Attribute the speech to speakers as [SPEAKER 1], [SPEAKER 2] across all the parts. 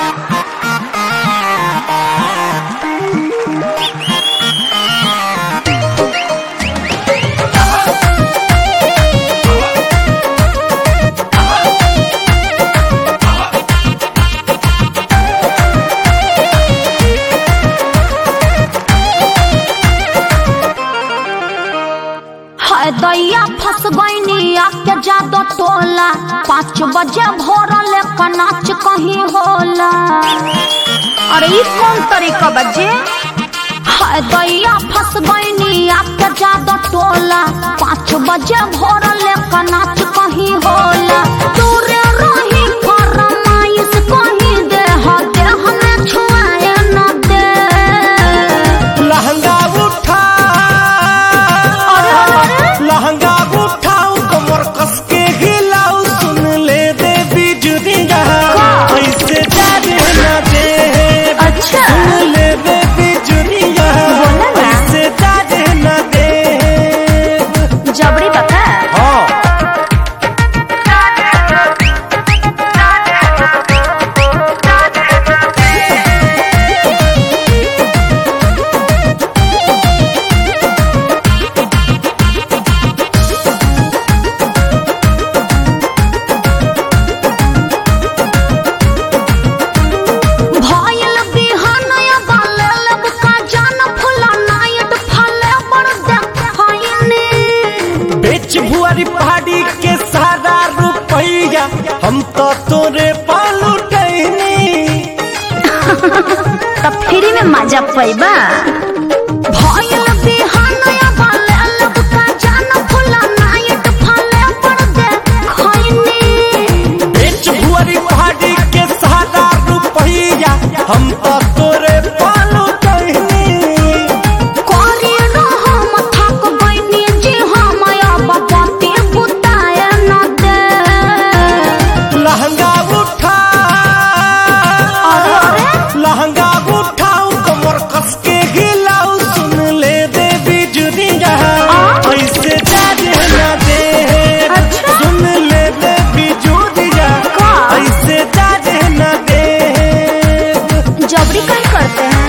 [SPEAKER 1] हाय दैया फंस गईनी आके जादो टोला पाँच बजे भोर लेकर नाच कहीं होला अरे ई कौन तरीका बजे हाय दैया फंस गईनी आके जादो टोला पाँच बजे भोर लेकर नाच कहीं होला दूरे रही फरमाइश कहीं दे हो दे हमें छुआए न दे
[SPEAKER 2] लहंगा उठा
[SPEAKER 1] अरे अरे
[SPEAKER 2] लहंगा उठाऊ कमर कस के हिलाऊ सुन ले दे बिजुरिया ऐसे जाने न दे
[SPEAKER 1] अच्छा।
[SPEAKER 2] सुन ले दे बिजुरिया
[SPEAKER 1] बोला ना।
[SPEAKER 2] ऐसे जाने न दे
[SPEAKER 1] जबरी बता
[SPEAKER 2] हाँ
[SPEAKER 1] भयल बिहानया बाले लब का जान फुला नायट फले बड़ देखैनी
[SPEAKER 2] बेच भुआरी पहाड़ी के सारा रुपैया हम तो तोरे पालू टहनी
[SPEAKER 1] त फ्री में मजा पैबा भयल बिहानया बाले लब का जान फुला नायट फले बड़ देखैनी
[SPEAKER 2] बेच भुआरी पहाड़ी के सारा रुपैया हम तो तोरे पालू टहनी
[SPEAKER 1] कोरी न हम थक गइनी जी हम अब पति बुताय न दे
[SPEAKER 2] लहंगा उठा
[SPEAKER 1] अरे अरे
[SPEAKER 2] लहंगा उठाऊ कमर कस के हिलाऊ सुन ले दे बिजुरिया ऐसे जाने न दे
[SPEAKER 1] अच्छा।
[SPEAKER 2] सुन ले दे बिजुरिया
[SPEAKER 1] का?
[SPEAKER 2] ऐसे जाने न दे
[SPEAKER 1] जबरी कहीं करते हैं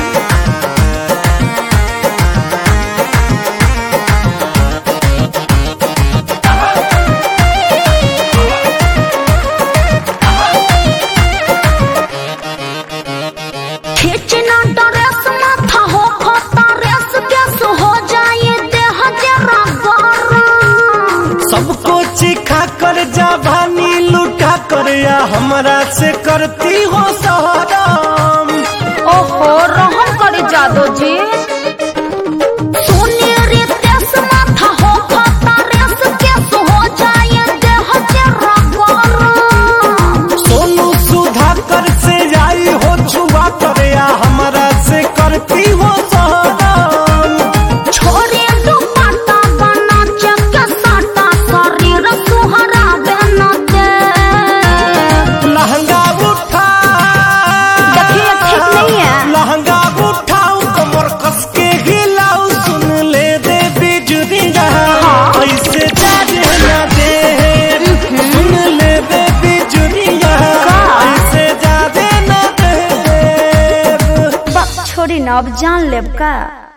[SPEAKER 1] खींचना ड्रेस माथा हो खोता रेस गैस हो जाए देह जरा गरम
[SPEAKER 2] सबको चिखा कर जवानी लुटा कर या हमरा से करती हो सहराम
[SPEAKER 1] ओहो रहम करे जादो जी सोने रे तेस माथा हो खाता रेस केस हो जाए देह जरा गरम
[SPEAKER 2] सोनू सुधा कर से आई हो छुआ कर या हमरा से करती हो सहराम
[SPEAKER 1] छोरे दुपट्टा बना चक साटा शरीर सुहरा बन दे
[SPEAKER 2] लहंगा उठा
[SPEAKER 1] देखिए ठीक नहीं है
[SPEAKER 2] लहंगा उठाऊ कमर कस के हिलाऊ सुन ले दे बिजुरिया ऐसे जाने न दे सुन ले दे बिजुरिया
[SPEAKER 1] का?
[SPEAKER 2] ऐसे जाने न दे
[SPEAKER 1] बक छोड़ी न अब जान लेब का